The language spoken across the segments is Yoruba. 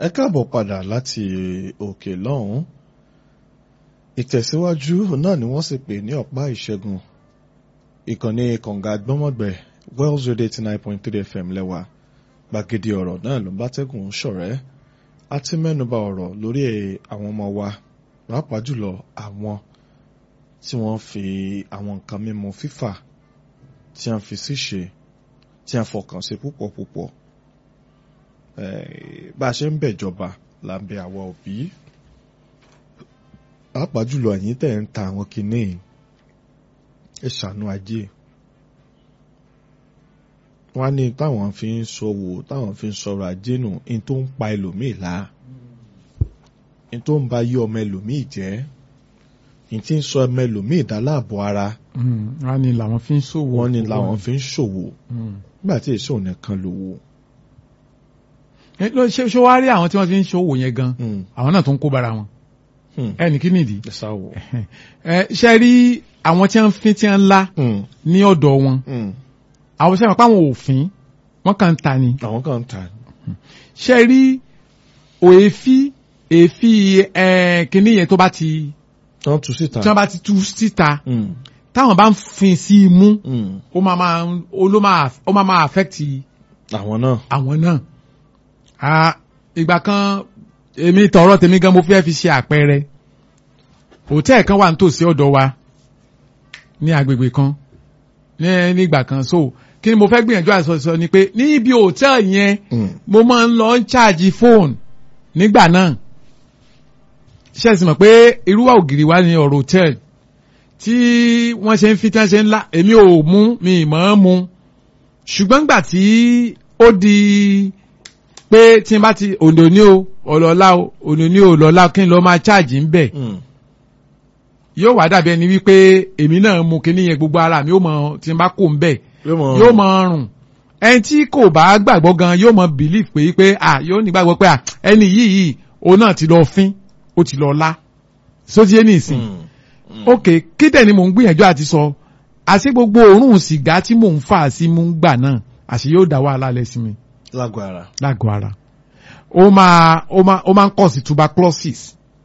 ẹ káàbọ̀ padà láti òkè lọ́hùn ìtẹ̀síwájú náà ni wọ́n sì pè ní ọ̀pá ìṣẹ́gun ìkànnì kànga gbọ́mọ̀gbẹ̀ Wells Radio eighty nine point three FM lẹ́wà gbàgede ọ̀rọ̀ náà ló ń bá tẹ́gùn ṣọ̀rẹ́ a ti mẹ́nuba ọ̀rọ̀ lórí àwọn ọmọ wa pàápàá jùlọ àwọn tí wọ́n fi àwọn nǹkan mímu fífà tí wọ́n fi síṣe tí wọ́n fọkàn sí púpọ̀ púpọ̀ bá a ṣe ń bẹ̀jọba là ń bẹ àwa òbí pàápàá jùlọ ẹ̀yin tẹ̀ ń ta àwọn kinní ẹ ṣàánú ajé wọ́n á ní táwọn fi ń ṣòwò táwọn fi ń sọ̀rọ̀ ajé nù ní tó ń pa ẹlòmíì lá ní tó ń ba yí ọmọ ẹlòmíì jẹ́ ní tí ń sọ ọmọ ẹlòmíì dá láàbò ara wọ́n ní làwọn fi ń ṣòwò wọ́n ní làwọn fi ń ṣòwò nígbà tí èso nìkan lówó. ṣé ṣé wàá rí àwọn tí wọ́n fi ń ṣòwò yẹn gan àwọn náà tó ń kó bara wọn ẹnì kí nìdí ẹ sáwò. ṣe rí àwọn tí wọ́n fi tí wọ́n ńlá ní ọ̀dọ̀ wọn àwọn sẹ́wọ̀n pàwọn òfin wọ́n kàn ń ta ni. àwọn kan ń ta. ṣe rí òèfí èéfí kínní yẹn tó bá ti wọ́n tú síta. tí wọ́n bá ti tú síta táwọn bá ń fin sí i mú ó máa máa ó ló máa ó máa máa affect àwọn náà. àwọn náà. ìgbà kan èmi tọ̀rọ̀ tèmi gan mo fẹ́ fi ṣe àpẹẹrẹ hòtẹ́ẹ̀ kan wà nítòsí ọ̀dọ̀ wa ní agbègbè kan ní nígbà kan so kí ni mo fẹ́ gbìyànjú àìsọ̀sọ ni pé níbi hòtẹ́ẹ̀lì yẹn mo máa ń lọ ń ṣáàjì fóònù nígbà náà ṣe é sì mọ̀ pé irúwà ògiri wa ní ọ̀rọ̀ hòtẹ́ẹ̀lì tí wọ́n ṣe ń fi tí wọ́n ṣe ń la èmi ò mú mi ìmọ̀ ọ́n mu ṣùgbọ́n gbà tí ó di pé tí n bá ti òǹdò ní o ọ̀lọ́lá o òǹdò ní o ọ̀lọ́lá kí n lọ máa ṣáàjì ń bẹ̀ yóò wá dàbí ẹni wípé èmi náà mu kíní yẹn gbogbo ara mi yóò mọ tí n bá kó ń bẹ̀ yóò mọ rùn ẹni tí kò bá gbàgbọ́ gan yóò mọ believe pé pé à yóò ní gbàgbọ́ pé à ẹni yìí yìí òun náà ti lọ fín ó ti lọ lá sóti ẹni ìsìn ok kí dẹ̀ ni mò ń gbìyànjú àti sọ àṣé gbogbo òórùn sìgá tí mò ń fà sí mú gbà náà àṣé yóò dá wàhálà lẹ sí mi. lágọ̀ ara. lágọ̀ ara ó máa ó máa ó máa ń kọ̀ sí tuberculosis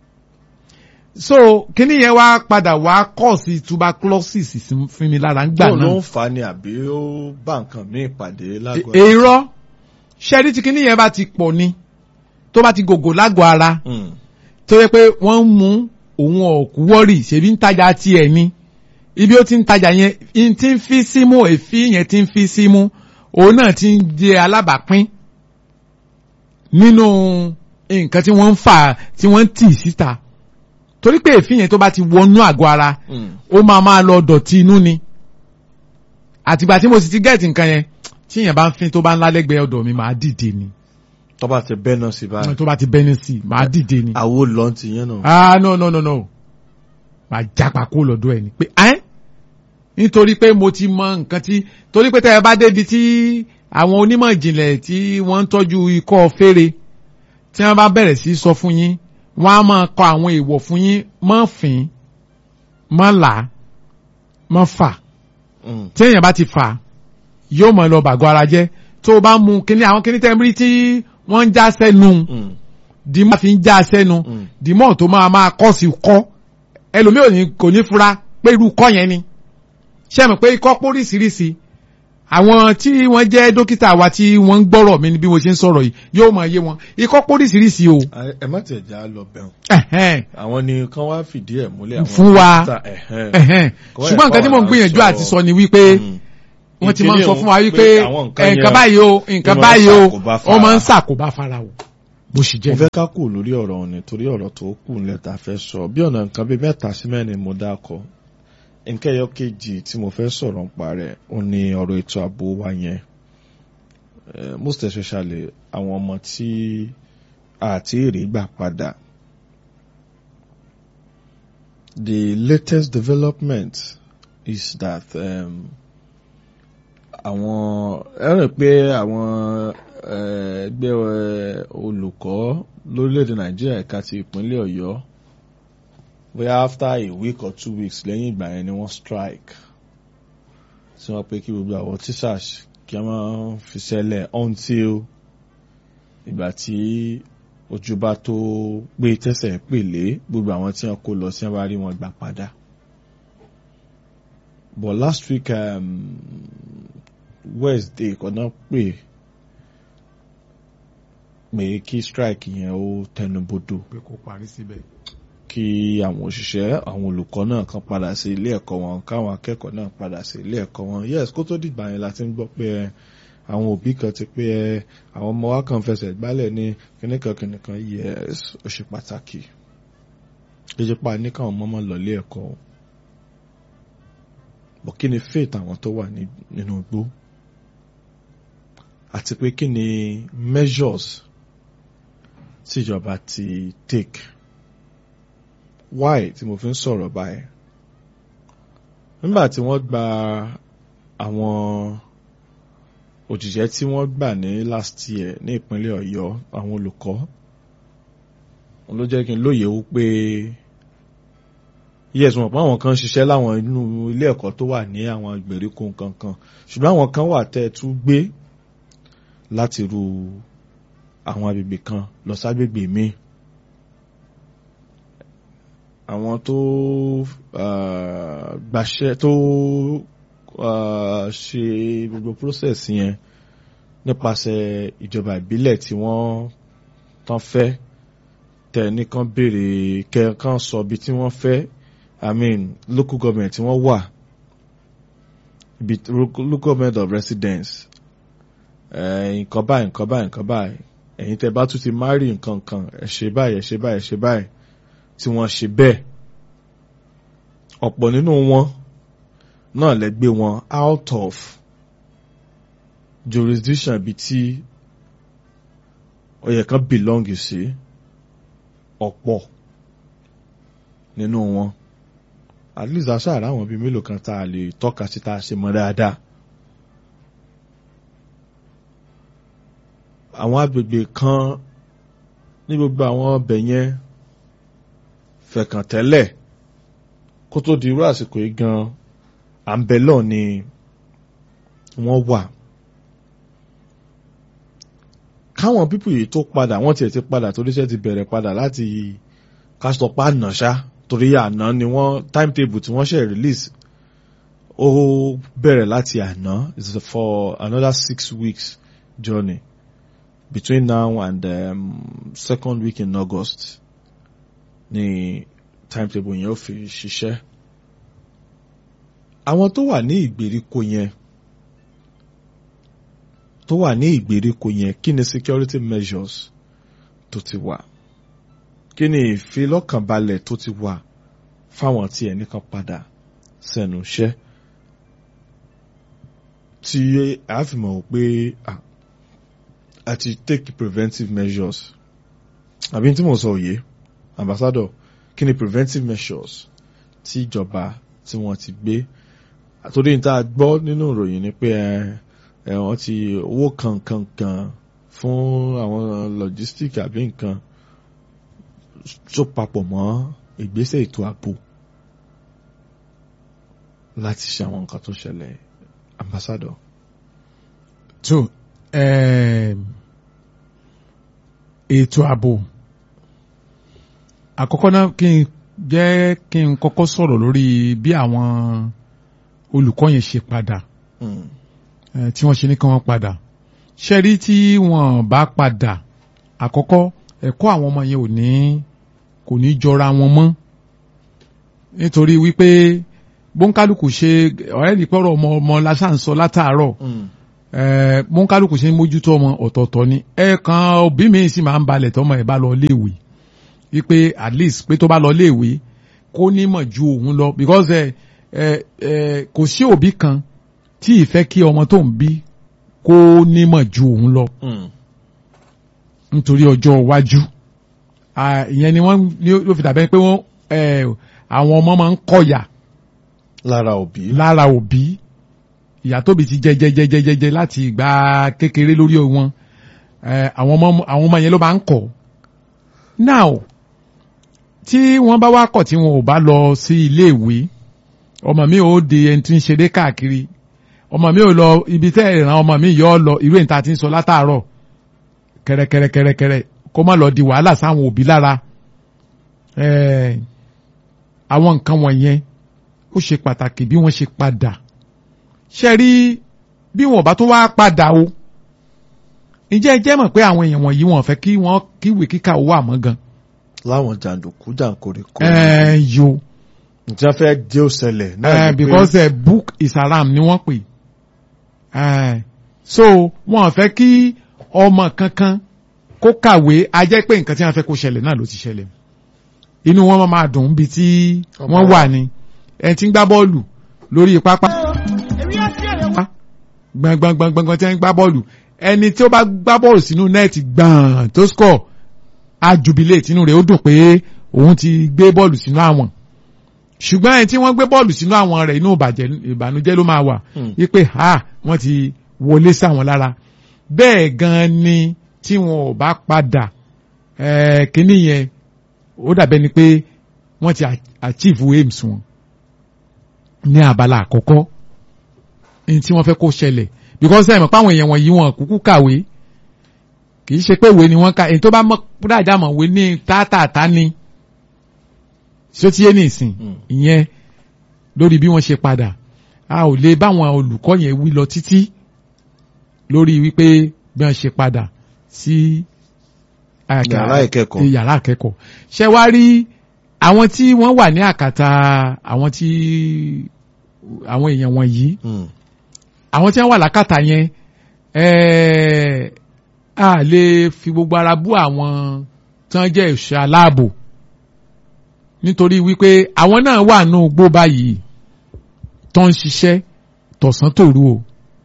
so kíní yẹn wá padà wá kọ̀ sí tuberculosis fún mi lára ń gbà náà. tó ló ń fa ni àbí ó bá nǹkan míì pàdé lágọ̀ ara. èrò ṣẹ́rí tí kíní yẹn bá ti pọ̀ ni tó bá ti gògò lágọ̀ ara tó yẹ pé wọ́n ń mú òun ọ̀kú wọ́rì ṣèbí ń tajà tiẹ̀ ni ibi ó ti ń tajà yẹn in ti ń fi símú èéfín yẹn ti ń fi símú òun náà ti ń jẹ alábàápín nínú nǹkan tí wọ́n ń fà tí wọ́n ń tì síta torí pé èéfín yẹn tó bá ti wọnú àgọ́ ara ó máa máa lọ dọ̀tí inú ni àtìgbà tí mo sì ti gẹ̀ẹ́tì nǹkan yẹn tí yẹn bá ń fin tó bá ń lálẹ́gbẹ̀ẹ́ ọ̀dọ̀ mi máa dìde ni tó bá ti bẹ́ náà sí báyìí. tó bá ti bẹ́ ní sí máa dìde ni. àwo lọ ti yẹn náà. ah no no no no máa jápa kó lọ́dọ̀ ẹ̀ ni pé ẹ́ nítorí pé mo ti mọ nǹkan tí torí pé tẹ́ ẹ bá débi tí àwọn onímọ̀ ìjìnlẹ̀ tí wọ́n ń tọ́jú ikọ́ fèrè tí wọ́n bá bẹ̀rẹ̀ sí sọ fún yín wọ́n á máa kọ àwọn èèwọ̀ fún yín mọ́ fín mọ́ là mọ́ fà tí èèyàn bá ti fà yóò mọ̀ lọ bàgọ́ ara jẹ́ tó o bá mu kíní àwọn kíní tẹ́ ń rí tí wọ́n ń já sẹ́nu dìmọ́ fi ń já sẹ́nu dìmọ́ tó máa máa kọ́ sí kọ́ ẹlòmíì ò ní kò ní fura pé irú kọ́ yẹn ni ṣé mọ̀ pé ikọ́ póríṣiríṣi àwọn tí wọ́n jẹ́ dókítà wa tí wọ́n ń gbọ́rọ̀ mi bí mo ṣe ń sọ̀rọ̀ yìí yóò máa yé wọn ikọ́ póríṣiríṣi o. ẹ má tẹ̀ já lọ bẹ̀rù. àwọn ni kán wá fìdí ẹ̀ múlẹ̀. fún wa ṣùgbọ́n nǹkan tí mò ń gbìyànjú àti sọ ni wípé wọ́n ti máa ń sọ fún wa wípé nǹkan báyìí o nǹkan báyìí o ó máa ń ṣàkóbá fara o bó ṣe jẹ́. mo fẹ́ ká kù lórí ọ̀rọ̀ òní torí ọ̀rọ̀ tó kù nílẹ̀ tá a fẹ́ sọ bí ọ̀nà nǹkan bíi mẹ́ta sí mẹ́rin mo dákọ̀ nǹkan ẹyọ kejì tí mo fẹ́ sọ̀rọ̀ nípa rẹ̀ ó ní ọ̀rọ̀ ètò ààbò wa yẹn most especially àwọn ọmọ tí àti èrè gbà padà the latest development is that um, àwọn ẹ rò pé àwọn ẹgbẹ́ olùkọ́ lórílẹ̀‐èdè nàìjíríà ẹ̀ka ti ìpínlẹ̀ ọ̀yọ́ bóyá after a week or two weeks lẹ́yìn ìgbà yẹn ni wọ́n strike tí wọ́n pé kí gbogbo àwọn teachers kí wọ́n fi ṣẹlẹ̀ until ìgbà tí ojú bá tó gbé tẹ́sẹ̀ pèlé gbogbo àwọn tí wọ́n kó lọ sí wọ́n bá rí wọn gbà padà but last week um, Wednesday kọ́nà pè pé kí strike yẹn ó tẹnubodò pé kò parí síbẹ̀. kí àwọn òṣìṣẹ́ àwọn olùkọ́ náà kan padà sí ilé ẹ̀kọ́ wọn káwọn akẹ́kọ̀ọ́ náà padà sí ilé ẹ̀kọ́ wọn yes kó tó dìgbà yẹn la ti ń gbọ́ pé ẹ àwọn òbí kan ti pé ẹ àwọn ọmọ wa kan fẹsẹ̀ gbálẹ̀ ní kìnìkan kìnìkan yes ó ṣe pàtàkì ìjọba ní káwọn ọmọ máa lọ ilé ẹ̀kọ́ o bọ̀ kí ni faith àwọn tó wà ní- nínú igbó àti pé kí ni measures tíjọba ti take why tí mo fi ń sọ̀rọ̀ báyìí nígbà tí wọ́n gba àwọn òjìṣẹ́ tí wọ́n gbà ní last year ní ìpínlẹ̀ Ọ̀yọ́ àwọn olùkọ́ wọn ló jẹ́ kí n lóye wípé yes wọn pa àwọn kan ṣiṣẹ́ láwọn inú ilé ẹ̀kọ́ tó wà ní àwọn ìgbèríko kankan ṣùgbọ́n àwọn kan wà tẹ́ ẹ tún gbé láti ru àwọn agbègbè kan lọ ságbègbè míì àwọn tó ah, gbàṣẹ tó ah, ṣe gbogbo process yẹn nípasẹ̀ ìjọba ìbílẹ̀ tí wọ́n tán fẹ́ tẹ̀ nìkan béèrè kẹ́ẹ̀kan sọ bí tí wọ́n fẹ́ I mean local government tí wọ́n wà ibi local government of residence eh, nǹkan báyìí nǹkan báyìí nǹkan báyìí ẹ̀yin tẹ́ bá tún ti marry nǹkan kan ẹ ṣe báyìí ẹ ṣe báyìí ẹ ṣe báyìí tí wọ́n ṣe bẹ́ẹ̀ ọ̀pọ̀ nínú wọn náà lẹ gbé wọn out of jurisdiction ibi tí ó yẹ kán belong sí ọ̀pọ̀ nínú wọn at least aṣáára àwọn bíi mélòó kan tá a lè tọ́ka sí tá a ṣe mọ́ dáadáa. àwọn agbègbè kan ní gbogbo àwọn ọbẹ̀ yẹn fẹ̀kàn tẹ́lẹ̀ kó tó di irú àsìkò yìí gan àǹbẹ̀lọ̀ ni wọ́n wà. káwọn pípù yìí tó padà wọ́n tiẹ̀ ti padà torí iṣẹ́ ti bẹ̀rẹ̀ padà láti kásítọ̀pá àná ṣá torí àná ni wọ́n timetable tí wọ́n ṣe release ó bẹ̀rẹ̀ láti àná is for another six weeks journey between now and um, second week in August ni timetable yẹn ó fi ṣiṣẹ́. àwọn tó wà ní ìgbèríko yẹn tó wà ní ìgbèríko yẹn kí ni security measures tó ti wà kí ni ìfilọ́kànbalẹ̀ tó ti wà fáwọn tí ẹ̀ nìkan padà sẹ́nu iṣẹ́ tí a fi mọ̀ pé ah, a ti take preventive measures àbí tí mo sọ òye ambassador kí ni preventive measures tí ìjọba tí wọ́n ti gbé àtòrí níta gbọ́ nínú ìròyìn ni pé ẹ ẹ wọ́n ti owó kankan kan fún àwọn logistic àbí nǹkan tó papọ̀ mọ́ ìgbésẹ̀ ètò ààbò láti ṣe àwọn nǹkan tó ṣẹlẹ̀ ambassador. tó um, ètò ààbò àkọ́kọ́ náà kí n jẹ́ kí n kọ́kọ́ sọ̀rọ̀ lórí bí àwọn olùkọ́ yẹn ṣe padà Mm. eh, tí wọ́n ṣe ní kí wọ́n padà ṣe rí tí wọ́n bá padà àkọ́kọ́ ẹ̀kọ́ àwọn ọmọ yẹn ò ní kò ní jọra wọn mọ́ nítorí wípé bóńkálùkù ṣe ọ̀rẹ́ nìpẹ́rọ̀ ọmọ ọmọ lásán sọ látàárọ̀ Mm. ẹ mọ́nkálùkù ṣe ń mójútó ọmọ ọ̀tọ̀ọ̀tọ̀ ni ẹ̀ẹ̀kan òbí mi sì máa ń balẹ̀ tọmọ ẹ̀ bá lọ léèwé wípé at least pé tó bá lọ léèwé kó nímọ̀ ju òun lọ because ẹ ẹ ẹ kò sí òbí kan tí ì fẹ́ kí ọmọ tó ń bí kó nímọ̀ ju òun lọ Mm. nítorí ọjọ́ iwájú Ah, ìyẹn ni wọ́n ní ló fi dàbẹ́ pé wọ́n ẹ àwọn ọmọ máa ń kọ̀yà lára òbí. lára òbí ìyá tóbi ti jẹ jẹ jẹ jẹ jẹ jẹ láti ìgbà kékeré lórí wọn ẹ àwọn ọmọ àwọn ọmọ yẹn ló máa ń kọ now tí wọ́n bá wá kọ̀ tí wọn ò bá lọ sí iléèwé ọmọ mi ò di ẹni tí ń ṣeré káàkiri ọmọ mi ò lọ ibi tẹ́ ìran ọmọ mi yọ ọ lọ irú ìta tí ń sọ látàárọ̀ kẹrẹkẹrẹkẹrẹkẹrẹ kó má lọ di wàhálà sáwọn òbí lára Eh, àwọn nǹkan wọ̀nyẹn ó ṣe pàtàkì bí wọ́n ṣe padà ṣe rí bí wọn bá tún wá padà o ǹjẹ́ ẹ jẹ́ mọ̀ pé àwọn èèyàn wọ̀nyí wọn fẹ́ kí wọ́n kíwèé kíkà ó wà mọ́ gan. láwọn jàǹdùkú jàǹkórè kò ẹ yo ǹjẹ́ fẹ́ jẹ́ òṣẹlẹ̀ náà eh, ni pé because uh, book is haram ni wọ́n pè Eh, so wọn fẹ́ kí ọmọ kankan kó kàwé a jẹ́ pé nǹkan tí wọ́n fẹ́ kó ṣẹlẹ̀ náà ló ti ṣẹlẹ̀ inú wọn máa dùn bí tí Ọmọ wọ́n wa. wà ní ẹni tí ń gbá bọ́ọ̀lù lórí pápá gbọ̀ngbọ̀ngbọ̀ngbọ̀ngbọ̀n tí wọ́n ń gbá bọ́ọ̀lù ẹni tí ó bá gbá bọ́ọ̀lù sínú nẹ́ẹ̀tì gbọ̀n tó score á jubilate inú rẹ̀ ó dùn pé òun ti gbé bọ́ọ̀lù sínú àwọn ṣùgbọ́n ẹni tí wọ́n gbé bọ́ọ̀lù sínú àwọn rẹ̀ inú ìbàjẹ́ ìbànújẹ́ ló máa wà Hmm. wípé ha wọ́n ti wọlé sáwọn lára bẹ́ẹ̀ gan ni tí wọn ò bá padà eh, kínní yẹn ó dàbẹ́ ni pé wọ́n ti a- achieve aims wọn ní abala àkọ́kọ́ ní tí wọ́n fẹ́ kó ṣẹlẹ̀ because ẹ̀ mọ̀ páwọn èèyàn wọ̀nyí wọn kúkú kàwé kì í ṣe pé ìwé ni wọ́n ka èyí tó bá mọ̀ dáadáa mọ̀ wé ní tátàtá ni ṣé ó ti yé ní ìsìn Mm. ìyẹn lórí bí wọ́n ṣe padà a ò lè báwọn olùkọ́ yẹn wí lọ títí lórí wípé bí wọ́n ṣe padà sí àga- Yàrá ìkẹ́kọ̀ọ́. sí yàrá ìkẹ́kọ̀ọ́ ṣé wá rí àwọn tí wọ́n wà ní àkàtà àwọn tí àwọn èèyàn wọ̀nyí Hmm. àwọn tí wọ́n wà lákàtà yẹn ẹ̀ẹ́ a lè fi gbogbo ara bú àwọn tí wọ́n jẹ́ ẹ̀ṣọ́ aláàbò nítorí wípé àwọn náà wà nù gbó báyìí tó ń ṣiṣẹ́ tọ̀sán tòru o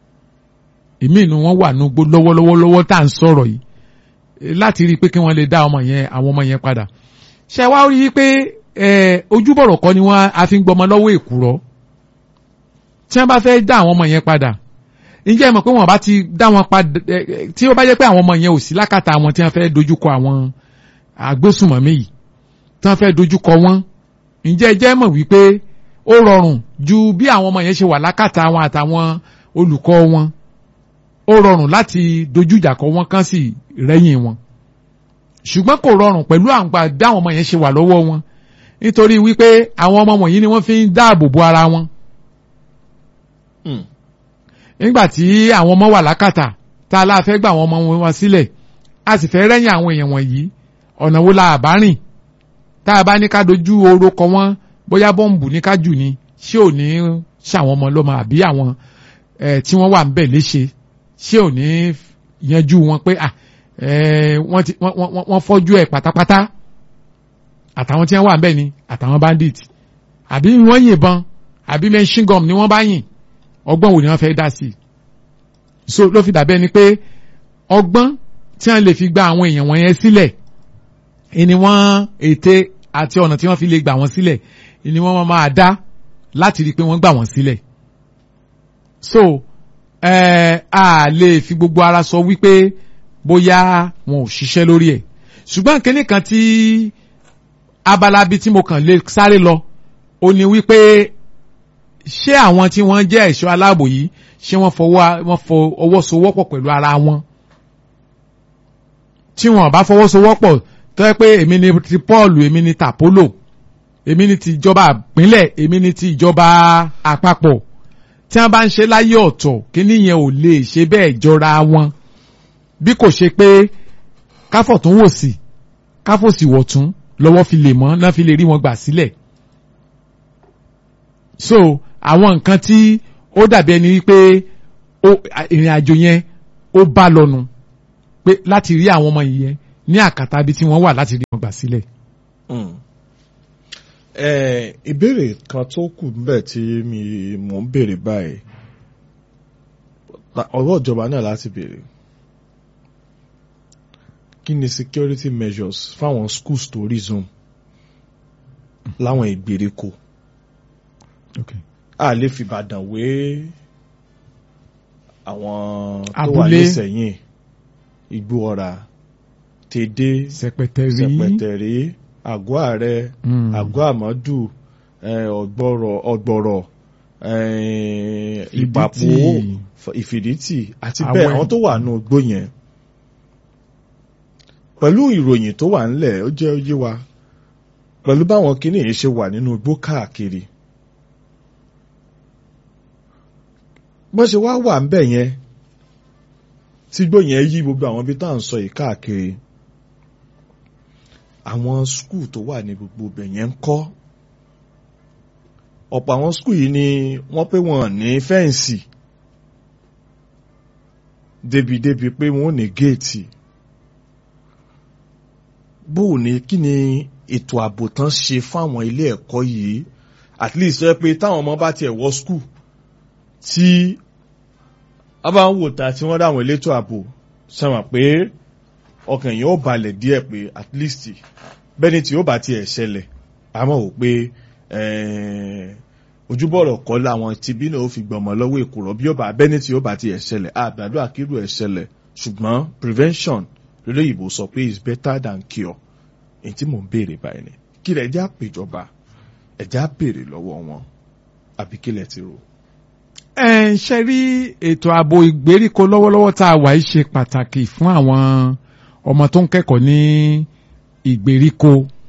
èmi inú wọn wà nù gbó lọ́wọ́lọ́wọ́ lọ́wọ́ tá à ń sọ̀rọ̀ yìí eh, láti rí i pé kí wọ́n lè dá ọmọ yẹn àwọn ọmọ yẹn padà ṣé wá rí i pé eh, ojúbọ̀rọ̀ kọ́ ni wọ́n á fi ń gbọmọ lọ́wọ́ èkùrọ́ tí wọ́n bá fẹ́ dá àwọn ọmọ yẹn padà ǹjẹ́ ẹ mọ̀ pé wọ́n bá ti dá wọn padà ẹ, ẹ, tí ó bá jẹ́ pé àwọn ọmọ yẹn ò sí lákàtà àwọn tí wọ́n fẹ́ dojúkọ àwọn agbésùmọ̀mí yìí tí wọ́n fẹ́ dojúkọ wọn ǹjẹ́ ẹ jẹ́ mọ̀ wípé ó rọrùn ju bí àwọn ọmọ yẹn ṣe wà lákàtà wọn àtàwọn olùkọ́ wọn ó rọrùn láti dojú ìjà kọ wọn kán sì rẹ́yìn wọn ṣùgbọ́n kò rọrùn pẹ̀lú àwọn gbà bí àwọn ọmọ yẹn ṣe wà lọ́wọ́ wọn nítorí wípé àwọn ọmọ wọ̀nyí ni wọ́n fi ń dáàbò bo ara wọn Hmm. nígbà tí àwọn ọmọ wà lákàtà tá a láà fẹ́ gbà àwọn ọmọ wọn sílẹ̀ a sì fẹ́ rẹ́yìn àwọn èèyàn wọ̀nyí ọ̀nà wo la àbá rìn tá a bá ní ká dojú oró kọ wọ́n bóyá bọ́ǹbù ní ká jù ni ṣé ò ní ṣàwọn ọmọ lọ́mọ àbí àwọn ẹ̀ tí wọ́n wà ń bẹ̀ léṣe ṣé ò ní yanjú wọn pé à ẹ̀ wọ́n ti wọ́n wọ́n wọ́n fọ́jú ẹ̀ pátápátá àtàwọn tí wọ́n wà ń bẹ̀ ni àtàwọn bandit àbí wọ́n yìnbọn àbí machine gun ni wọ́n bá yìn ọgbọ́n wo ni wọ́n fẹ́ dá sí i so ló fi dàbẹ́ ni pé ọgbọ́n tí wọ́n lè fi gba àwọn èèyàn wọ̀nyẹn sílẹ̀ ni wọ́n ète àti ọ̀nà tí wọ́n fi lè gbà wọ́n sílẹ̀ ni wọ́n máa dá láti rí i pé wọ́n gbà wọ́n sílẹ̀ so ẹ a lè fi gbogbo ara sọ wípé bóyá wọn ò ṣiṣẹ́ lórí ẹ̀ ṣùgbọ́n kínní kan tí abala bíi tí mo kàn lè sáré lọ ó ní wípé ṣé àwọn tí wọ́n jẹ́ ẹ̀ṣọ́ aláàbò yìí ṣé wọ́n fọwọ́ wọ́n fọ ọwọ́ sowọ́pọ̀ pẹ̀lú ara wọn tí wọ́n bá fọwọ́ sowọ́pọ̀ tó yẹ pé èmi ni ti Paul èmi ni tapolo èmi ni ti ìjọba ìpínlẹ̀ èmi ni ti ìjọba àpapọ̀ tí wọ́n bá ń ṣe láyé ọ̀tọ̀ kíní yẹn ò lè ṣe bẹ́ẹ̀ jọra wọn bí kò ṣe pé káfọ̀ tún wò sí káfọ̀ sì wọ̀ tún lọ́wọ́ fi lè mọ́ náà fi lè rí wọn gbà sílẹ̀ so àwọn nǹkan tí ó dàbí ẹni wípé ó- ìrìn àjò yẹn ó bá lọ́nu pé láti rí àwọn ọmọ yìí yẹn ní àkàtà ibi tí wọ́n wà láti rí wọn gbà sílẹ̀. Hmm. Eh, ìbéèrè kan tó kù níbẹ̀ tí mi mò ń béèrè báyìí La- ọwọ́ ìjọba náà láti béèrè kí ni security measures fáwọn schools tó resume láwọn ìgbèríko Okay. a lè fi Ìbàdàn wé àwọn tó wà Abúlé. nísẹ̀yìn Igbó Ọ̀rà Tèdè sẹpẹtẹrí Sẹ̀pẹ̀tẹ̀rí àgọ́ ààrẹ Mm. àgọ́ àmọ́dù eh, ọ̀gbọ̀rọ̀ ọ̀gbọ̀rọ̀ eh, ìpàpọ̀ Ìfìdítì. ìfìdítì àti Àwọn bẹ́ẹ̀ ẹ̀- àwọn tó wà nù igbó yẹn pẹ̀lú ìròyìn tó wà ńlẹ̀ ó jẹ́ oyé wa pẹ̀lú báwọn kinní yìí ṣe wà nínú igbó káàkiri bọ́n ṣe wá wà ń bẹ̀ yẹn tí igbó yẹn yí gbogbo àwọn ibi tá à ń sọ yìí káàkiri àwọn skul tó wà ní gbogbo ibẹ̀ yẹn ń kọ́ ọ̀pọ̀ àwọn skul yìí ni wọ́n pé wọ́n ní fẹ́ǹsì débi-débi pé wọ́n ní géètì bóò ní kí ni ètò ààbò tán ṣe fáwọn ilé ẹ̀kọ́ yìí at least ẹ pé táwọn ọmọ bá tiẹ̀ wọ skul tí a bá ń wò ta tí wọ́n dáwọn elétò ààbò sọ̀rọ̀ pé ọkàn yìí ó balẹ̀ díẹ̀ pé at least bẹ́ni tí ó bá tiẹ̀ ṣẹlẹ̀ àmọ́ ò pé ojúbọ̀rọ̀ kọ́ làwọn tibí náà ó fi gbọmọ lọ́wọ́ èkùrọ́ bí ó bá bẹ́ni tí ó bá tiẹ̀ ṣẹlẹ̀ àgbàdo àkírù ẹ̀ ṣẹlẹ̀ ṣùgbọ́n prevention lólóyìnbó sọ pé is better than cure èyí tí mò ń béèrè báyìí ni kí lẹ̀ ẹjẹ́ àpèjọba ẹjẹ́ àbèrè lọ́wọ́ wọn àbí kí lẹ̀ ti rò. ẹ ń ṣe rí ètò ààbò ìgbèríko lọ́wọ́lọ́wọ́ tá a wà yìí ṣe pàtàkì fún àwọn ọmọ tó ń kẹ́kọ̀ọ́ ní ìgbèríko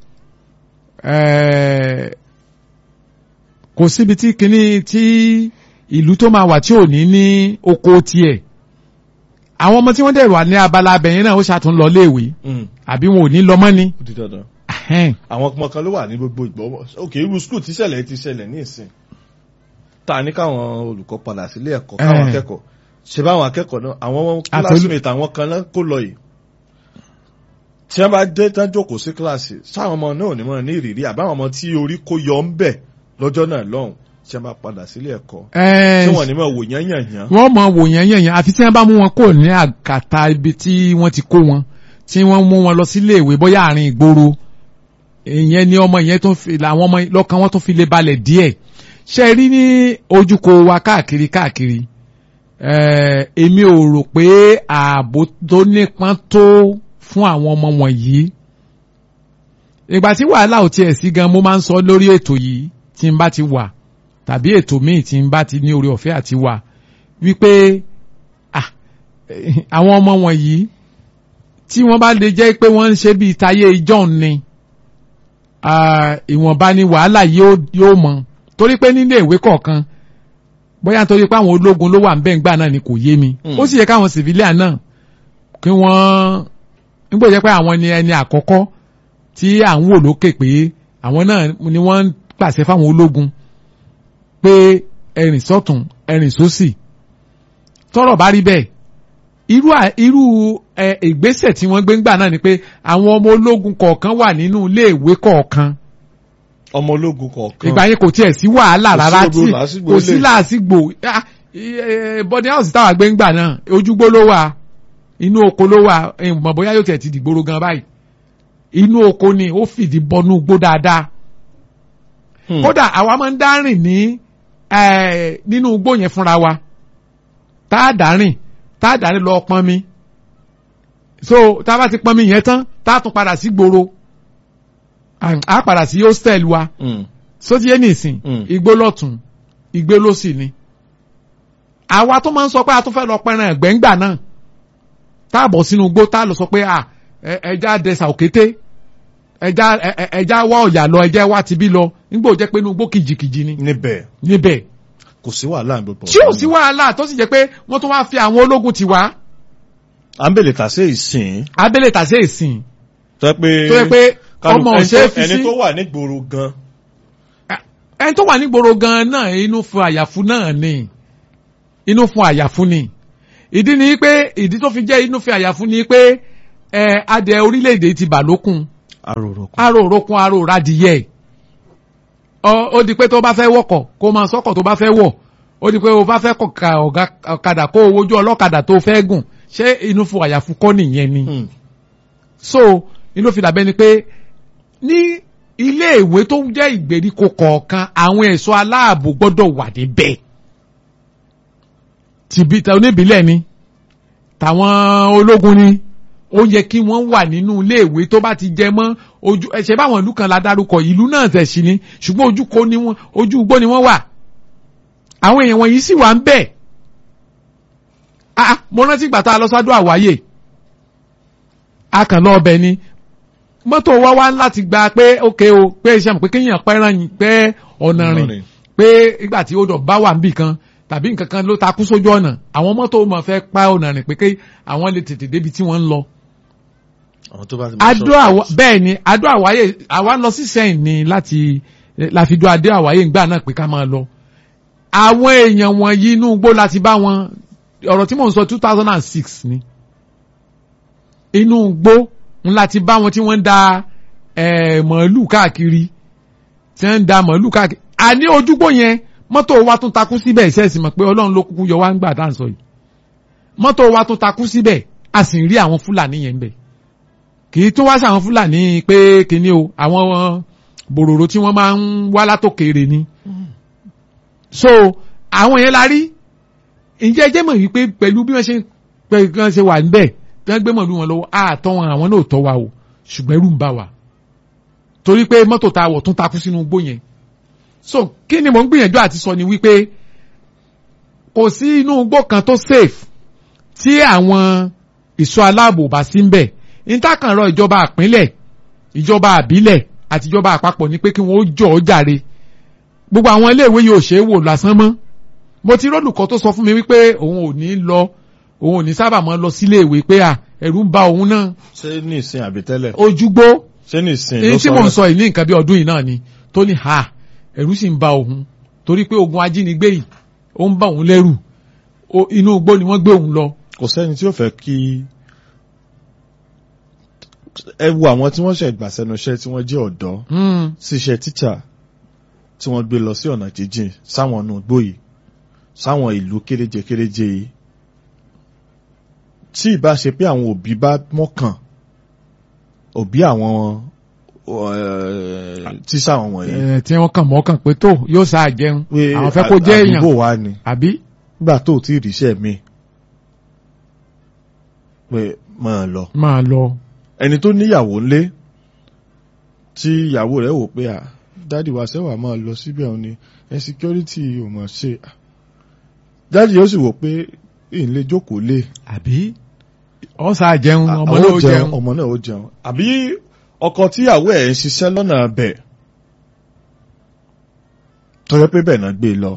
kò síbi tí kinní tí ìlú tó máa wà tí ò ní ní oko tiẹ̀ àwọn ọmọ tí wọ́n dẹ̀ wà ní abala abẹ̀yẹn náà ó ṣàtún lọ léèwé àbí wọn ò ní lọ mọ́ ni. ó di dandan àwọn ọmọ kan ló wà ní gbogbo ìgbọ́wọ́ ok irú skul tí ṣẹlẹ̀ ti ṣẹlẹ̀ ní ìsìn ta ní káwọn olùkọ́ padà sílé ẹ̀kọ́ káwọn akẹ́kọ̀ọ́ ṣe báwọn akẹ́kọ̀ọ́ náà àwọn classmate àwọn kan náà kó lọ yìí tí wọ́n bá dé tán jókòó sí kíláàsì sáwọn ọmọ náà ò ní mọ̀ ní ìrírí àbáwọn ọmọ tí orí kó yọ ń bẹ̀ lọ́jọ́ náà lọ́hùn tí wọ́n bá padà sílé ẹ̀kọ́ tí wọ́n ní mọ̀ wò yán yàn yán. wọ́n mọ̀ wò yán yàn yán àfi tí wọ́n bá mú wọn kò ní àkàtà ibi tí wọ́n ti kó wọn tí wọ́n mú wọn lọ sílé ìwé bóyá àárín ìgboro ìyẹn ni ọmọ yẹn tó fi làwọn ọmọ lọ́kàn wọn tó fi lè balẹ̀ díẹ̀ ṣe rí ní ojúkò wa káàkiri káàkiri èmi ò rò pé ààbò tó nípọn tó fún àwọn ọmọ wọ̀nyí ìgbà tí wàhálà ò tiẹ̀ sí gan mo máa ń sọ lórí ètò yìí tí n bá ti wà tàbí ètò míì tí n bá ti ní orí ọ̀fẹ́ àti wà wípé àwọn ọmọ wọ̀nyí tí wọ́n bá lè jẹ́ pé wọ́n ń ṣe bíi tayé ìjọ́un ni ìwọ̀nba ni wàhálà yóò mọ torí pé nílé ìwé kọ̀ọ̀kan bóyá nítorí pé àwọn ológun ló wà ń bẹ́ẹ̀ ńgbà náà ni kò yé mi ó sì yẹ káwọn civilian náà kí wọ́n nígbà jẹ́ pé àwọn ni ẹni àkọ́kọ́ tí à ń wò lókè pé àwọn náà ni wọ́n ń pàṣẹ fáwọn ológun pé ẹrìn sọ́tún ẹrìn sósì tọ́rọ̀ bá rí bẹ́ẹ̀ irú irú ìgbésẹ̀ tí wọ́n gbé ńgbà náà ni pé àwọn ọmọ ológun kọ̀ọ̀kan wà nínú iléèwé kọ̀ọ̀kan ọmọ ológun kọ̀ọ̀kan ìgbà yẹn kò tiẹ̀ sí wàhálà rárá tí kò sí làásìgbò bọ́dí house táwa gbé ńgbà náà ojúgbó ló wà inú oko ló wà mọ̀ bóyá yóò tẹ̀ ti dìgboro gan báyìí inú oko ni ó fìdí bọnú gbó dáadáa kódà àwa máa ń dárìn ní nínú igbó yẹn fúnra wa tá a dárìn tá a dárìn lọ pọn mi so tá a bá ti pọn mi yẹn tán tá a tún padà sí gbòòrò a padà sí hostel wa sóti yé nìsín igbó lọ́tún igbó lósì ni àwa tó máa ń sọ pé a tún fẹ́ lọ pẹran ẹ̀gbẹ́ngbà náà tá a bọ̀ sínú igbó tá a lọ sọ pé ẹja dẹsà òkété ẹja ẹja wá ọ̀yà lọ ẹja wá tibí lọ nígbà ó jẹ́ pé inú igbó kìjìkìjì ni. níbẹ̀ níbẹ̀. kò sí wàhálà gbogbo. tí ò sí wàhálà tó sì jẹ́ pé wọ́n tún wá fi àwọn ológun ti wá. àmbèlè tàṣe ìsìn. abẹ́lẹ̀ tàṣe ìsìn. tó yẹ pé tó yẹ pé ọmọ ọ̀sẹ̀ fi sí. ẹni tó wà nígboro gan. ẹni tó wà nígboro gan náà inú fún àyàfu náà ni inú fún àyàfu ni ìdí ni pé ìdí tó fi jẹ́ inú fún àyàfu ni pé ẹ adẹ orílẹ̀-èdè ti bà lókun arórokun arórokun aróradìyẹ ó di pé tó bá fẹ́ wọkọ̀ kó máa sọ́kọ̀ tó bá fẹ́ wọ̀ ó di pé o bá fẹ́ kọ̀ka ọ̀kadà kó o wojú ọlọ́kadà tó fẹ́ gùn ṣé inú fún àyàfu kọ́ nìyẹn ni so inú fi dàbẹ́ ni pé ní ilé ìwé tó jẹ́ ìgbèríko kọ̀ọ̀kan àwọn ẹ̀ṣọ́ aláàbò gbọ́dọ̀ wà níbẹ̀ tìbí oníbílẹ̀ ni tàwọn ológun ni ó yẹ kí wọ́n wà nínú iléèwé tó bá ti jẹ mọ́ ojú ẹ̀ṣẹ̀ báwọn ìlú kan la dárúkọ ìlú náà tẹ̀ sí ni ṣùgbọ́n ojú ko ni wọ́n ojú igbó ni wọ́n wà àwọn èèyàn wọ̀nyí sì wà ń bẹ̀ ah mo rántí ìgbà tá a lọ sọ́dọ̀ àwáyé a kàn lọ ọbẹ̀ ni mọ́tò wa wá láti gba pé ókè o pé iṣẹ́ mọ̀ pé kéèyàn pẹ́ràn yín pé ọ̀nà rìn pé ìgbà tí odò bá wà níbì kan tàbí nǹkan kan ló takú sójú ọ̀nà àwọn mọ́tò mọ̀ fẹ́ pa ọ̀nà rìn pé kí àwọn lè tètè débi tí wọ́n ń lọ. àwọn tó bá ti adó àwa bẹ́ẹ̀ ni adó àwáyé àwa lọ sí sẹ́yìn ni láti láfi dó adó àwáyé ńgbà náà pé ká máa lọ. àwọn èèyàn wọ̀nyí inú igbó láti bá wọn ọ̀rọ̀ tí mò ń sọ two thousand and six ni inú igbó ńlá ti bá wọn tí wọ́n ń da màálù káàkiri tí wọ́n ń da màálù káàkiri àní ojúgbó yẹn mọ́tò wa tún takú síbẹ̀ ìṣẹ́sìn mọ̀ pé ọlọ́run ló kúkú yọ wá ń gbà tá à ń sọ yìí mọ́tò wa tún takú síbẹ̀ a sì ń rí àwọn fúlàní yẹn ń bẹ̀ kì í tún wá sí àwọn fúlàní pé kíní o àwọn bòròrò tí wọ́n máa ń wá látòkèrè ni so àwọn yẹn la rí ǹjẹ́ jẹ́ mọ̀ wípé pẹ̀lú bí wọ́n ṣe pẹ̀lú bí wọ́n ṣe wà níbẹ̀ tí wọ́n gbé mọ̀lú wọn lọ́wọ́ àtọ́ wọn àwọn náà tọ́ wa o ṣùgbọ́n ẹrù ń bà wá torí pé mọ́tò tá a wọ̀ tún takú sínú igbó yẹn so kí ni mò ń gbìyànjú àti sọ ni wípé kò sí inú igbó kan tó safe tí àwọn ìṣọ́ aláàbò bá sí ń bẹ̀ ìtàkànrọ ìjọba àpínlẹ̀ ìjọba àbílẹ̀ àti ìjọba àpapọ̀ ni pé kí wọ́n ó jọ ọ́ jàre gbogbo àwọn iléèwé yìí ò ṣeé wò lásán mọ́ mo ti rọ́lùkọ́ tó sọ fún mi wípé òun ò ní lọ òun ò ní sábà máa lọ sílé ìwé pé à ẹ̀rù ń ba òun náà. ṣé ní ìsìn àbí tẹ́lẹ̀. ojúgbó ṣé ní ìsìn ló èyí sọ tí mò ń rẹ̀? sọ yìí ní nǹkan bí ọdún yìí náà ni tó ní ha ẹ̀rù sì ń ba òun torí pé ogun ajínigbé yìí ó ń bá òun lẹ́rù O- inú igbó ni wọ́n gbé òun lọ. kò sẹ́ni tí ó fẹ́ kí ẹ wo àwọn tí wọ́n ṣe gbà sẹ́nu iṣẹ́ tí wọ́n jẹ́ ọ̀dọ́ Hmm. sí iṣẹ́ tíṣà tí wọ́n gbé lọ sí ọ̀nà jíjìn sáwọn ọ̀nà ògbó yìí sáwọn ìlú kéréje kéréje yìí tí ìbá ṣe pé àwọn òbí bá mọ́kàn òbí àwọn eh, tíṣà wọn wọ̀nyí Eh, tí wọ́n kàn mọ́kàn pé tó yóò sáà jẹun pé àwọn fẹ́ kó jẹ́ èèyàn àdúgbò wa ni àbí nígbà tó ò tí ì ríṣẹ́ mi pé máa lọ máa lọ. ẹni tó níyàwó ńlé tí ìyàwó rẹ̀ wò pé à dádì wa sẹ́wà máa lọ síbẹ̀ òun ni ẹ security ò mọ̀ ṣe dádì yóò sì wò pé ìlé jókòó lé àbí ọ sáà jẹun ọmọ àwọn náà ó ó jẹun jẹun. ọmọ náà ó jẹun àbí ọkọ tíyàwó ẹ̀ ń ṣiṣẹ́ lọ́nà bẹ̀ tọ́jọ́ pé bẹ́ẹ̀ náà gbé e lọ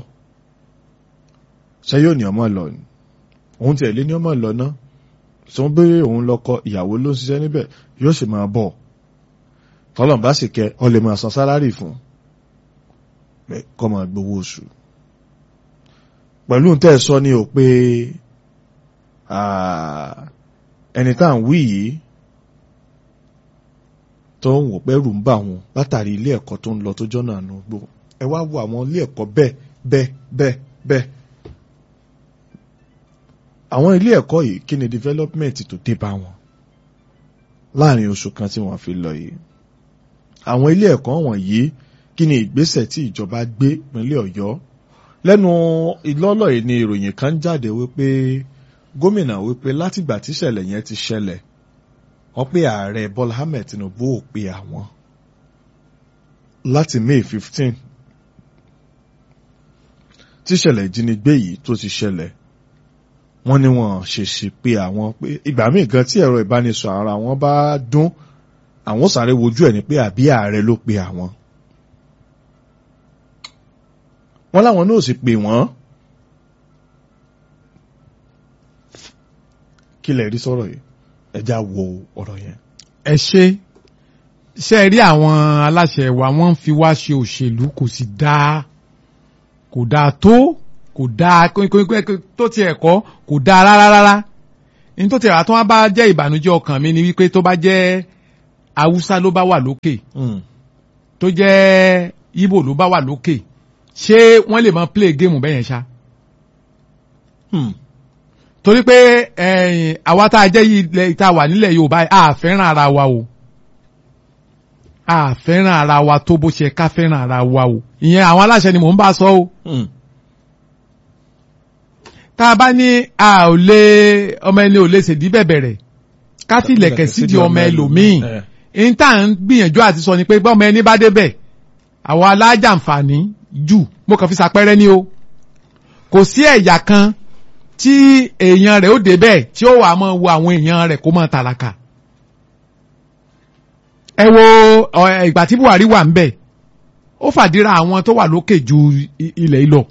ṣé yóò ní ọmọ lọ ni òun tiẹ̀ lé ní ọmọ lọ náà sọ pé òun lọkọ ìyàwó ló ń ṣiṣẹ́ níbẹ̀ yóò sì máa bọ̀ tọ́lọ́n bá sì kẹ́ ọ lè máa san sálárì fún pé kọ́ máa gbowó oṣù pẹ̀lú tẹ́ ẹ sọ ni ò pé ah, ẹni tá à ń wí yìí tó ń wò pẹ́rù ń bà wọn látàrí ilé ẹ̀kọ́ tó ń lọ tó jọ́nà àánú gbò ẹ wá wo àwọn ilé ẹ̀kọ́ bẹ́ẹ̀ bẹ́ẹ̀ bẹ́ẹ̀ bẹ́ẹ̀ àwọn ilé ẹ̀kọ́ yìí kí ni development tó dé bá wọn láàrin oṣù kan tí wọ́n fi lọ yìí àwọn ilé ẹ̀kọ́ wọ̀nyí kí ni ìgbésẹ̀ tí ìjọba gbé ìpínlẹ̀ Ọ̀yọ́ lẹ́nu ìlọ́lọ́ yìí ni ìròyìn kan jáde wípé gómìnà wípé látìgbà tíṣẹ̀lẹ̀ yẹn ti ṣẹlẹ̀ wọ́n pé ààrẹ Bọ́lá Ahmed Tinubu ò pe àwọn láti May fifteen tíṣẹ̀lẹ̀ ìjínigbé yìí tó ti ṣẹlẹ̀ wọ́n ní wọ́n ṣèṣì pe àwọn pé ìgbà míì gan tí ẹ̀rọ ìbánisọ̀ ara wọn bá dún àwọn ó sáré wojú ẹ̀ ní pé àbí ààrẹ ló pe àwọn. wọ́n láwọn náà sì pè wọ́n. kí lẹ rí sọ̀rọ̀ yìí ẹja wo ọ̀rọ̀ yẹn. ẹ ṣe ṣe rí àwọn aláṣẹ wa wọ́n ń fi wá ṣe òṣèlú kò sì dáa kò dáa tó kò dáa tó ti ẹ̀kọ́ kò dáa rárá rárá ní tó ti rà tó wá bá jẹ́ ìbànújẹ́ ọkàn mi ni wípé tó bá jẹ́ haúsá ló bá wà lókè tó jẹ́ ibo ló bá wà lókè ṣé wọ́n lè máa play game bẹ́yẹn ṣá torí pé àwa tá a jẹ́ ilẹ̀ ìta wà nílẹ̀ Yorùbá a fẹ́ràn ara wa o a fẹ́ràn ara wa tó bó ṣe ká fẹ́ràn ara wa o ìyẹn àwọn aláṣẹ ni mò ń bá sọ o tá a bá ní a ò lè ọmọ ẹni ò lè ṣèdí bẹ̀bẹ̀rẹ̀ ká fi ilẹ̀kẹ̀ sídi ọmọ ẹlòmíì n tá à ń gbìyànjú àti sọ ni pé bọ́mọ ẹni bá débẹ̀ àwọn alájàǹfààní jù mo kàn fi ṣàpẹẹrẹ ni o kò sí ẹ̀yà kan tí èèyàn rẹ̀ ó débẹ̀ tí ó wà máa wo àwọn èèyàn rẹ̀ kó máa tàlàkà ẹ wo ọ, ẹ, ìgbà tí Buhari wà ń bẹ̀ ó fàdíra àwọn tó wà lókè ju i- ilẹ̀ yìí lọ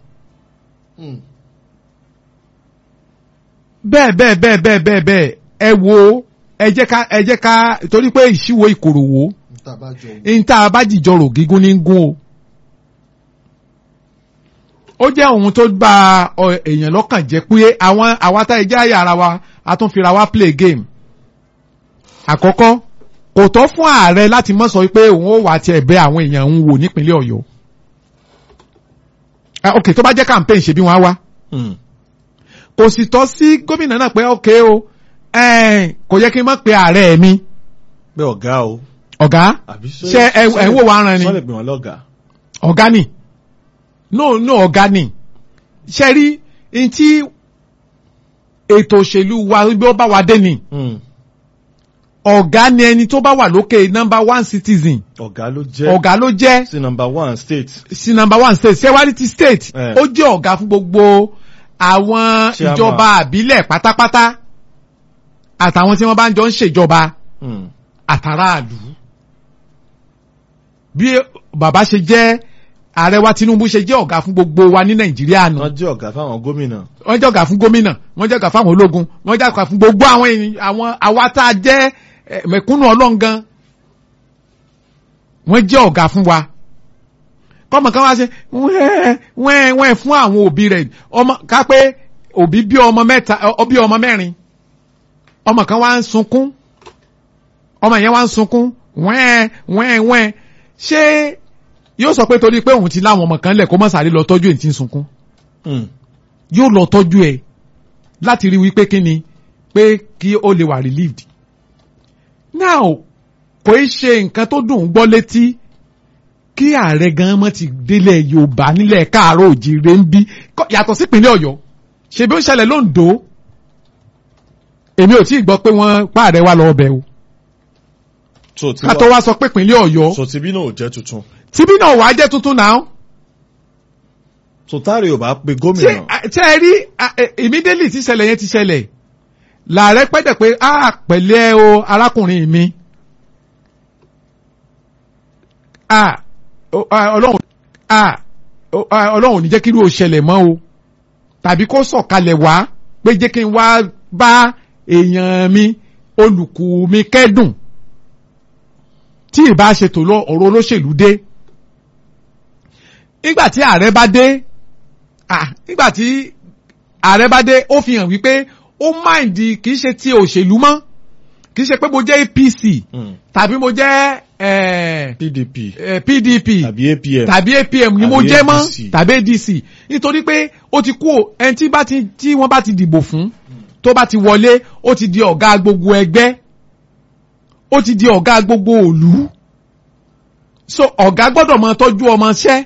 bẹ́ẹ̀ bẹ́ẹ̀ bẹ́ẹ̀ bẹ́ẹ̀ bẹ́ẹ̀ bẹ́ẹ̀ ẹ wo ẹ jẹ́ ká ẹ jẹ́ ká torí pé ìṣíwò ìkòròwò ní tá a bá jìjọ rò gígùn ní gún o ó jẹ́ ohun tó gba ọ, èèyàn lọ́kàn jẹ́ pé àwọn àwa tá ẹ jẹ́ àyà ara wa a tún fira wa play game àkọ́kọ́ kò tọ́ fún ààrẹ láti mọ́ sọ pé òun ó wà tiẹ̀ bẹ àwọn èèyàn ń wò nípínlẹ̀ Ọ̀yọ́ Ah, ok tó bá jẹ́ campaign ṣe bí wọ́n á wá kò sì tọ́ sí gómìnà náà pé ok o ẹ̀ẹ́n, kò yẹ kí n má pe ààrẹ mi pé ọ̀gá o ọ̀gá àbí ṣé ẹ ẹ ń wò wá ran ni sọ́lẹ̀ pè wọ́n lọ́gàá. ọ̀gá ni no no ọ̀gá ni ṣe rí n tí ètò òṣèlú wa bí ó bá wa dé ni ọ̀gá ni ẹni tó bá wà lókè number one citizen ọ̀gá ló jẹ́ ọ̀gá ló jẹ́ sí number one state. sí number one state ṣẹ́wárí ti state Eh. ó jẹ́ ọ̀gá fún gbogbo àwọn Chairman. ìjọba àbílẹ̀ pátápátá àtàwọn tí wọ́n bá ń jọ ń ṣèjọba Mm. àtàràlù bí bàbá ṣe jẹ́ ààrẹ wa Tinubu ṣe jẹ́ ọ̀gá fún gbogbo wa ní Nàìjíríà nù wọ́n jẹ́ ọ̀gá fáwọn gómìnà. wọ́n jẹ́ ọ̀gá fún gómìnà wọ́n jẹ́ ọ̀gá fáwọn ológun wọ́n jẹ́ ọ̀gá fún gbogbo àwọn èèyàn àwọn àwa tá a jẹ́ eh, mẹ̀kúnnù ọlọ́ngan wọ́n jẹ́ ọ̀gá fún wa kọ́mọ kan wá ṣe wẹ́ẹ́ wẹ́ẹ́ wẹ́ẹ́ fún àwọn òbí rẹ̀ ọmọ ká pé òbí bí ọmọ mẹ́ta ọ bí ọmọ mẹ́rin ọmọ kan wá ń sunkún ọmọ yẹn wá ń sunkún wẹ́ẹ́ wẹ́ẹ́ wẹ́ẹ́ ṣé yóò sọ pé torí pé òun ti láwọn ọmọ kan lẹ̀ kó mọ̀ sáré lọ tọ́jú èyí tí ń sunkún Mm. yóò lọ tọ́jú ẹ̀ láti rí wípé kí ni pé kí ó lè wà relieved. now kò í ṣe nǹkan tó dùn ún gbọ́ létí kí ààrẹ gan mọ́ ti délẹ̀ yorùbá nílẹ̀ káàárọ̀ òjìire ń bí kọ́- yàtọ̀ sí ìpínlẹ̀ ọ̀yọ́ ṣe bí ó ń ṣẹlẹ̀ lóńdó èmi ò tí ì gbọ́ pé wọ́n pààrẹ wa lọ ọbẹ̀ o so tí ká tó wá sọ pé ìpínlẹ̀ ọ̀yọ́ so tí bí náà ò jẹ́ tuntun. tíbí náà wàá jẹ́ tuntun náà so táàrí ò bá pe tí gómìnà. tí ẹ rí a- ẹ- immediately tí ìṣẹ̀lẹ̀ yẹn ti ṣẹlẹ̀ làárẹ̀ pẹ́dẹ̀ pé a pẹ̀lẹ́ o arákùnrin mi a o- a, ọlọ́run a o- a, ọlọ́run ò ní jẹ́ kí irú ò ṣẹlẹ̀ mọ́ o tàbí kó sọ̀kalẹ̀ wá pé jẹ́ kí n wá bá èèyàn mi olùkù mi kẹ́dùn tí ì bá ṣètò lọ ọ̀rọ̀ olóṣèlú dé nígbà tí ààrẹ bá dé ah nígbà tí ààrẹ bá dé ó fi hàn wípé ó máìndì kì í ṣe ti òṣèlú mọ́ kì í ṣe pé mo jẹ́ APC Mm. tàbí mo jẹ́ eh, PDP eh, PDP tàbí APM. tàbí APM ni mo Tàbí jẹ́ mọ́ ADC. tàbí ADC nítorí pé ó ti kú o, ẹni tí bá ti tí wọ́n bá ti dìbò fún tó bá ti wọlé ó ti di ọ̀gá gbogbo ẹgbẹ́ ó ti di ọ̀gá gbogbo òlú so ọ̀gá gbọ́dọ̀ máa tọ́jú ọmọọṣẹ́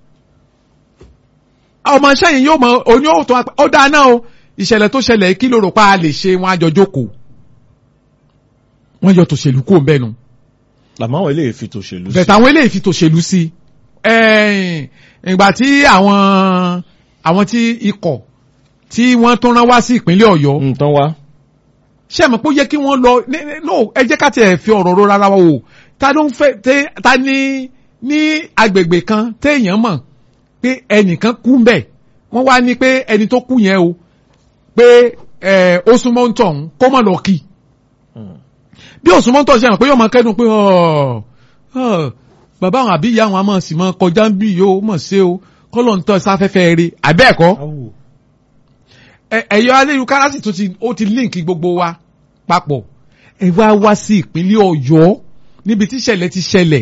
ọmọọṣẹ́ yìí yóò mọ oní òótọ́ apá ó dáa náà o ìṣẹ̀lẹ̀ tó ṣẹlẹ̀ yìí kí ló rò pa a lè ṣe wọn àjọ jókòó wọ́n yọ tòṣèlú kúrò ń bẹ́ẹ̀ nu làmọ́ àwọn eléyìí fi tòṣèlú sí. bẹ̀tẹ̀ àwọn eléyìí fi tòṣèlú sí i ẹ̀ẹ́n, ìgbà tí àwọn àwọn tí ikọ̀ tí wọ́n tún rán wá sí ìpínlẹ̀ ọ̀yọ́ nǹkan wá. ṣé mọ̀ pé ó yẹ kí wọ́n lọ ní- ní- no ẹ jẹ́ ká tiẹ̀ fi ọ̀rọ̀ ro rárá wa o ta ló ń fẹ́ tẹ́ ta ní ní agbègbè kan téèyàn mọ̀ pé ẹnìkan kú ń bẹ̀ wọ́n wá ní pé ẹni tó kú yẹn o pé ẹ̀ ó súnmọ́ ń tọ̀hún kó mọ̀ lọ kì í Mm. bí òsùnmọ́ tọ̀ ṣe hàn pé yóò máa kẹ́dùn pé ọ̀ ọ̀, bàbá àwọn àbí ìyá àwọn àmọ́ sì máa kọjá ń bí yóò mọ̀ sí o kọ́lọ̀ ń tọ́ sáfẹ́fẹ́ rí àbẹ́ẹ̀kọ́ Áwù. ẹ̀yọ́ ayélujára sì tún ti ó ti líǹkì gbogbo wa papọ̀ ẹ wá wá sí ìpínlẹ̀ ọ̀yọ́ níbi tí ìṣẹ̀lẹ̀ ti ṣẹlẹ̀